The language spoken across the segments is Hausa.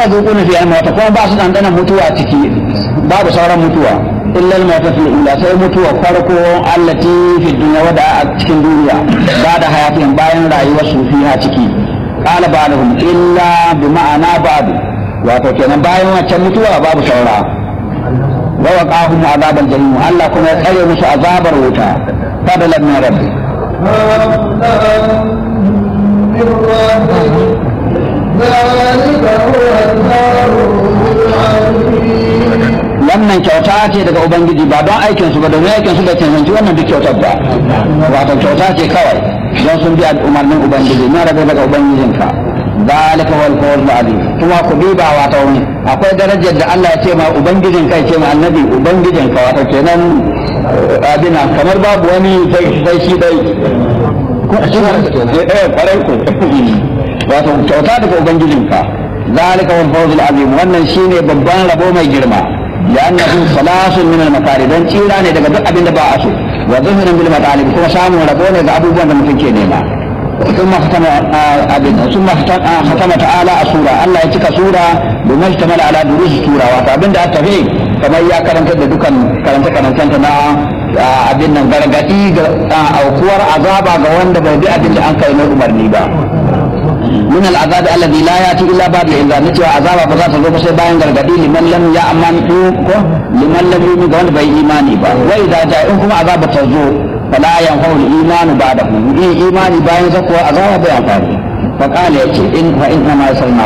ya zuƙu na fiye mata kuma ba su ɗanɗana mutuwa ciki babu sauran mutuwa illa al-mauta fil ula sai mutuwa farko allati fi dunya wada a cikin duniya ba da hayatin bayan rayuwar su fiha ciki qala ba'dhum illa bi ma'ana ba'd wato kenan bayan wancan mutuwa babu saura wa waqahum azaban jahim Allah kuma ya tsare musu azabar wuta fadalan min rabbi wannan kyauta ce daga ubangiji ba don aikin su ba domin aikin su da cancanci wannan duk kyautar ba wato kyauta ce kawai don sun bi umarnin ubangiji na rabe daga ubangijinka zalika wal qawl azim kuma ku duba wato akwai darajar da Allah ya ce ma ubangijin kai ce ma annabi ubangijin ka wato kenan abina kamar babu wani sai shi dai eh kwarai ku wato kyauta daga ubangijinka zalika wal fawzul azim wannan shine babban rabo mai girma لأنه خلاص من المكاره دون تيرا ne daga duk abin da ba a so wa zuhurin bil matalib kuma samun rabo ne ga abubuwan da mutum ke nema ثم ختم abin ثم ختم تعالى السورة الله ya cika sura domin ishtamal ala durus sura wato abin da aka fi kamar ya karanta da dukan karanta karantanta na abin nan gargadi ga aukuwar azaba ga wanda bai bi abin da an kai mai umarni ba من العذاب الذي لا ياتي الا بعد الاذان نتوى عذاب ba za ta zo ba sai bayan gargadi liman lam ya aman ko liman lam yu'min ga wanda bai imani ba wa idza ja in kuma azaba ta zo fala yanfa'u al-iman ba'da in imani bayan zakuwa azaba bai amfani fa qala yace in fa in ma yasalna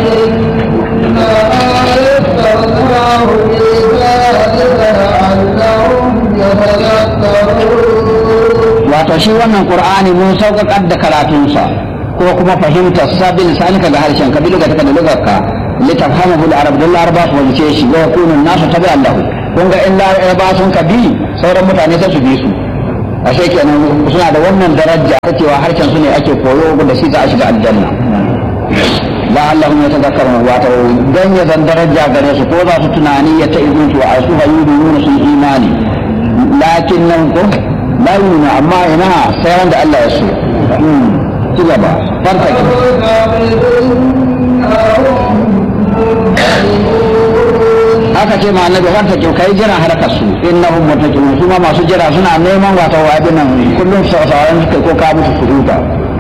wato shi wannan qur'ani mun sauƙaƙar da karatunsa ko kuma fahimtar sabin lisanika ga harshen ka biluga ta da lugarka litafhamahu al-arab dun laraba su wajice shi wa yakunu nasu tabi Allah kun ga in laraba sun ka bi sauran mutane sai su bi su ashe kenan suna da wannan daraja ta cewa harshen su ne ake koyo da shi za a shiga aljanna la'allahum yatadhakkarun wa ta dan ya zan daraja gare su ko za su tunani ya ta izin su a su hayyudun sun imani lakin nan ko la yuna amma ina sai wanda Allah ya so ci gaba farka aka ce ma annabi farka ki kai jira harkar su innahum muttaqun su ma masu jira suna neman wata wa'adin nan kullum sauran suke ko ka musu furuta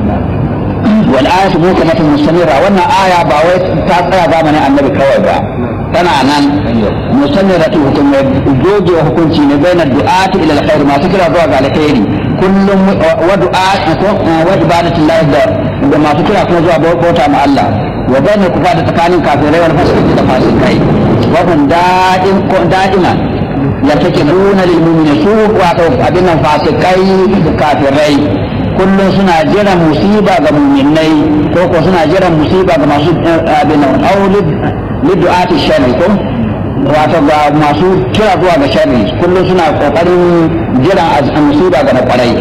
wal ayatu mukamatun mustamira wannan aya ba wai ta tsaya zamanin annabi kawai ba tana nan mustamiratu hukum goge hukunci ne bainar du'ati ila alkhair masu kira zuwa ga alkhairi kullum wa du'a wa ibadatillah da da masu kira kuma zuwa bauta ma Allah wa bainal kufa da tsakanin kafirai wal fasiqi da fasikai wa hum da'in ko da'ima yatakiduna lil mu'minin su wato abin nan fasikai da kafirai kullum suna jiran musiba ga mu'minai ko ko suna jiran musiba ga masu abin nan aulid lidu'ati sharri ko wato ga masu kira zuwa ga sharri kullum suna kokarin jiran musiba ga na kwarai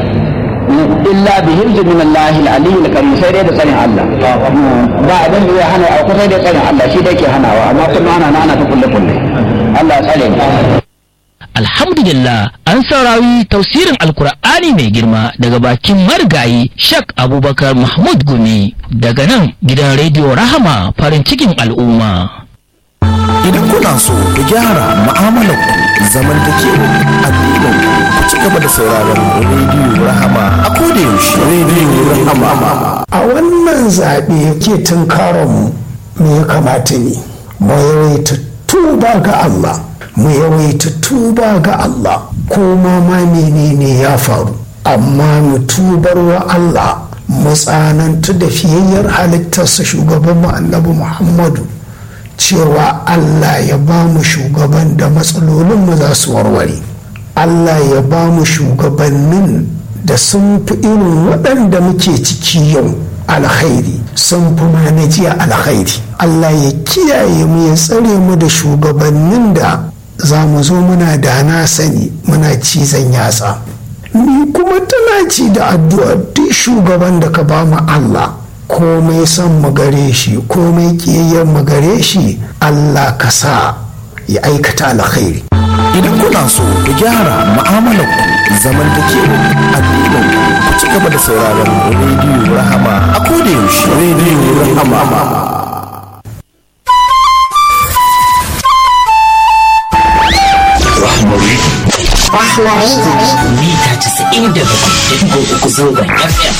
illa bi hirzi min Allah al-ali al-karim sai dai da tsarin Allah ba abin da ya hana auku sai dai tsarin Allah shi dai ke hanawa amma kullum ana ana ta kulle kulle Allah ya tsare Alhamdulillah an saurari tausirin Alkur'ani mai girma daga bakin marigayi Shak Abubakar Mahmud Gumi daga nan gidan rediyo Rahama farin cikin al'umma. Idan kuna so ku gyara mu'amalar ku zaman da ke addinin ku ci gaba da sauraron rediyo Rahama a koda yaushe rediyo Rahama. A wannan zaɓe ke tunkaron mu me ya kamata ne mu yawaita tuba ga Allah. mu yawaita tuba ga Allah ko ma ma menene ya faru amma mu tubar wa Allah mu tsanantu da fiyayyar halittarsa shugaban mu annabi Muhammadu cewa Allah ya ba mu shugaban da matsalolin mu za su warware Allah ya ba mu shugabannin da sun fi irin waɗanda muke ciki yau alkhairi sun fi ma na jiya alkhairi Allah ya kiyaye mu ya tsare mu da shugabannin da za mu zo muna da na sani muna cizon yatsa ni kuma tana ci da addu'a duk shugaban da ka ba mu Allah komai son mu gare shi komai kiyayyar mu gare shi Allah ka sa ya aikata alkhairi Idan kuna so ku gyara mu'amalar ku zaman da ke addinin ku ci gaba da sauraron rediyo Rahama a koda yaushe rediyo Rahama. mita 97.3 zangon FM.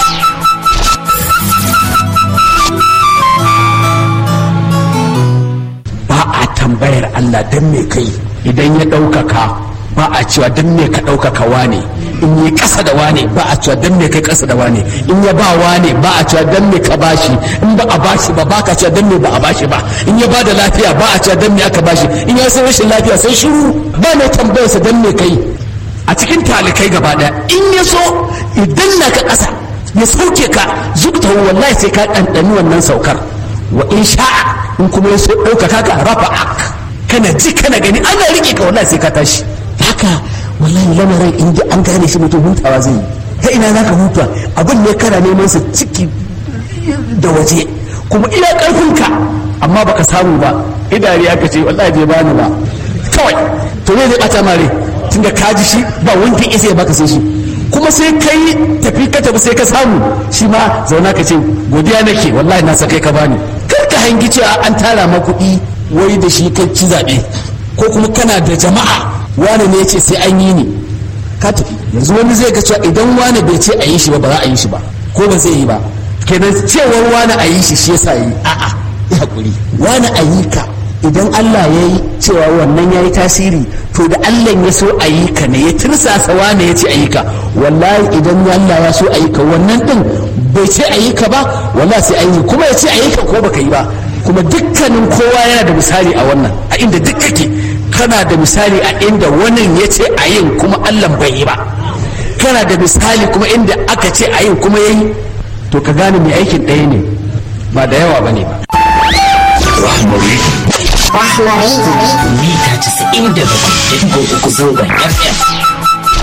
ba a tambayar Allah don me kai idan ya ɗaukaka ba a cewa don me ka ɗaukaka wane in yi ƙasa da wane ba a cewa don me kai ƙasa da wane in ya ba wane ba a cewa don me ka bashi in ba a bashi ba ba ka cewa don me ba a bashi ba in ya ba da lafiya ba a cewa don me aka bashi in ya san rashin lafiya sai shiru ba mai tambayarsa don me kai a cikin talikai gaba ɗaya in ya so idan na ka ƙasa ya sauke ka zubta wallahi sai ka ɗanɗani wannan saukar wa in sha'a in kuma ya so ɗaukaka ka rafa ak kana ji kana gani ana riƙe ka wallahi sai ka tashi haka wallahi lamarin in ji an gane shi mutum hutawa zai yi ta ina za ka huta abin ne kana neman sa ciki da waje kuma ina ƙarfinka amma baka samu ba idari aka ce wallahi bai bani ba kawai to ne zai ɓata mare tunda ka ji shi ba wanda isa ya baka sai shi kuma sai kai tafi ka tafi sai ka samu shi ma zauna ka ce godiya nake wallahi na sa kai ka bani kar ka hangi cewa an tara ma kuɗi wai da shi kai ci zaɓe ko kuma kana da jama'a wani ne ya ce sai an yi ni ka tafi yanzu wani zai ga cewa idan wani bai ce a yi shi ba ba za a yi shi ba ko ba zai yi ba kenan cewar wani a yi shi shi yasa yi a'a ya hakuri wani a yi ka idan Allah ya yi cewa wannan ya yi tasiri to da Allah ya so a yi ka ne ya tirsasa wane ya ce a yi ka wallahi idan Allah ya so a yi ka wannan din bai ce a yi ka ba wallahi sai an yi kuma ya ce a yi ka ko baka yi ba kuma dukkanin kowa yana da misali a wannan a inda duk kake kana da misali a inda wannan ya ce a yin kuma Allah bai yi ba kana da misali kuma inda aka ce a yin kuma ya yi to ka gane mai aikin ɗaya ne ba da yawa ba ne ba Rahmari. Mita 97.3 zangon FM.